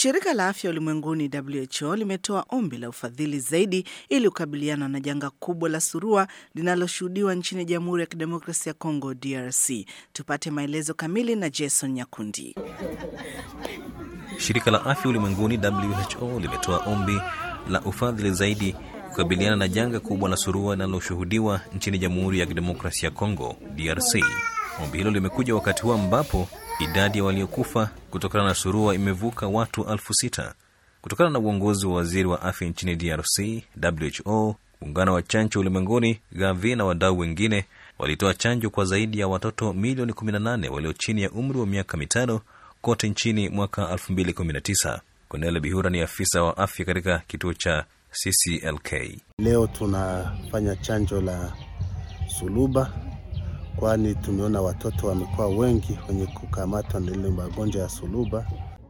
Shirika la Afya Ulimwenguni WHO limetoa ombi la ufadhili zaidi ili kukabiliana na janga kubwa la surua linaloshuhudiwa nchini Jamhuri ya Kidemokrasia ya Kongo DRC. Tupate maelezo kamili na Jason Nyakundi. Shirika la Afya Ulimwenguni WHO limetoa ombi la ufadhili zaidi kukabiliana na janga kubwa la surua linaloshuhudiwa nchini Jamhuri ya Kidemokrasia ya Kongo DRC. Ombi hilo limekuja wakati huu ambapo idadi ya waliokufa kutokana na surua imevuka watu elfu sita. Kutokana na uongozi wa waziri wa afya nchini DRC, WHO, muungano wa chanjo ulimwenguni, Gavi na wadau wengine walitoa chanjo kwa zaidi ya watoto milioni 18 walio chini ya umri wa miaka mitano kote nchini mwaka 2019. Cornel Bihura ni afisa wa afya katika kituo cha CCLK. Leo tunafanya chanjo la suluba, kwani tumeona watoto wamekuwa wengi wenye kukamatwa na ile magonjwa ya suluba,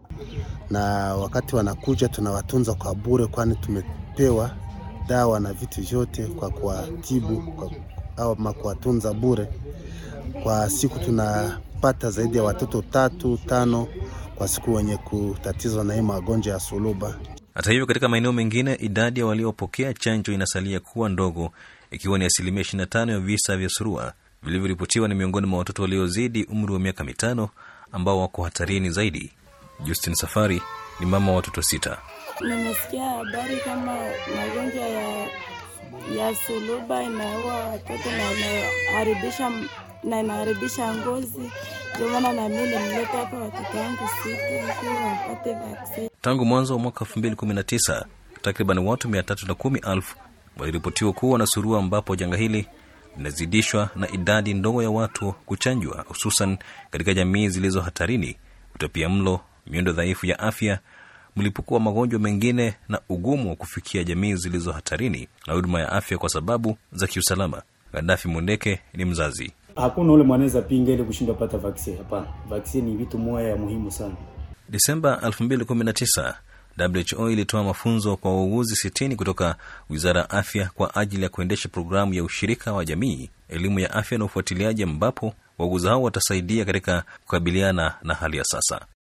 na wakati wanakuja tunawatunza kwa bure, kwani tumepewa dawa na vitu vyote kwa kuwatibu kwa, au kuwatunza bure. Kwa siku tunapata zaidi ya watoto tatu tano kwa siku wenye kutatizwa na hii magonjwa ya suluba. Hata hivyo, katika maeneo mengine idadi ya waliopokea chanjo inasalia kuwa ndogo, ikiwa ni asilimia 25 ya visa vya surua vilivyoripotiwa ni miongoni mwa watoto waliozidi umri wa miaka mitano ambao wako hatarini zaidi. Justin Safari ni mama wa watoto sita. Nimesikia habari kama magonjwa ya, ya suluba inaua watoto na inaharibisha na inaharibisha ngozi. Ndio maana na mimi nimleta hapa watoto wangu sita ili wapate vaksini. Tangu mwanzo wa mwaka 2019 takriban watu 310,000 waliripotiwa kuwa na surua, ambapo janga hili linazidishwa na idadi ndogo ya watu kuchanjwa, hususan katika jamii zilizo hatarini, utapia mlo, miundo dhaifu ya afya, mlipuko wa magonjwa mengine na ugumu wa kufikia jamii zilizo hatarini na huduma ya afya kwa sababu za kiusalama. Gaddafi Mundeke ni mzazi. Hakuna ule mwanaweza pinga ili kushindwa pata vaksini. Hapana, vaksini ni vitu moja ya muhimu sana. Desemba 2019 WHO ilitoa mafunzo kwa wauguzi sitini kutoka wizara ya afya kwa ajili ya kuendesha programu ya ushirika wa jamii, elimu ya afya na ufuatiliaji, ambapo wauguzi hao watasaidia katika kukabiliana na hali ya sasa.